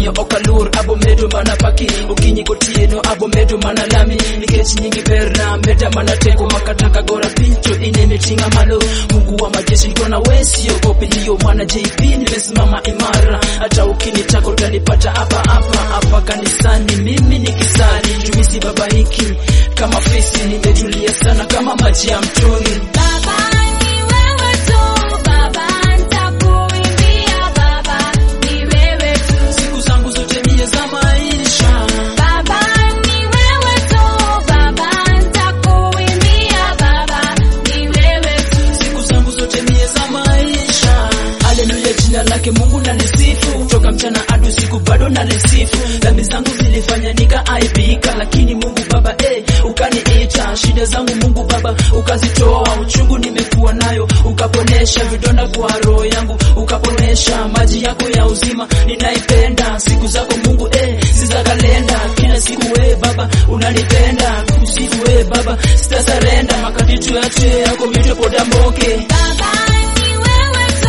omiyo okalur abomedo mana paki okinyi gotieno abomedo mana lami nikech nyingi berna meda mana teko makataka gora piny to inemeting'a malo mungu wa majeshi kona wesiogopi liyo mwana jp nimesimama imara hata ukinitaka utanipata hapa hapa hapa kanisani mimi ni kisani jumisi baba hiki kama fisi nimetulia sana kama maji ya mtoni Baba ni wewe tu, Baba nitakuimbia, Baba ni wewe tu. siku zangu zote mie za maisha Baba ni wewe tu, Baba nitakuimbia, Baba ni wewe tu. siku zangu zote mie za maisha haleluya jina lake mungu nalisifu toka mchana hadi usiku bado nalisifu dhambi zangu zilifanya nikaaibika lakini mungu baba eh, ukaniita shida zangu mungu baba ukazitoa uchungu nimekuwa nayo ukaponesha vidonda kwa roho yangu ukaponesha maji yako ya uzima ninaipenda siku zako mungu eh, si za kalenda kila siku we baba unanipenda kusifu we baba sitasarenda makati tuyache yako mitwe podamboke Baba ni wewe tu,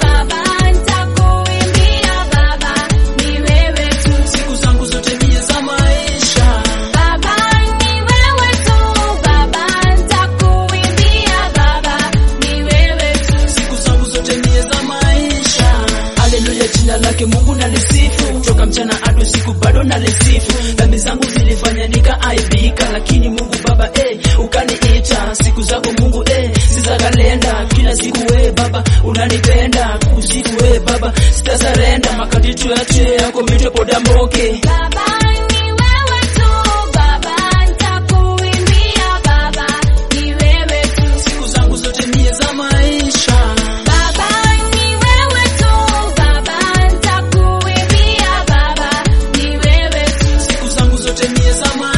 Baba nitakuimbia, Baba ni wewe tu. siku zangu zote mie za maisha Baba ni wewe tu, Baba nitakuimbia, Baba ni wewe tu. siku zangu zote mie za maisha haleluya jina lake mungu nalisifu toka mchana hadi usiku bado nalisifu dhambi zangu zilifanya nikaaibika lakini mungu baba eh, ukaniita siku zako mungu eh, si za kalenda kila siku we baba unanipenda kusifu we baba sitasarenda makati tuyache yako mitwe podamboke Baba ni wewe tu, Baba nitakuimbia, Baba ni wewe tu. siku zangu zote mie za maisha Baba ni wewe tu, Baba nitakuimbia, Baba ni wewe tu. siku zangu zote mie za maisha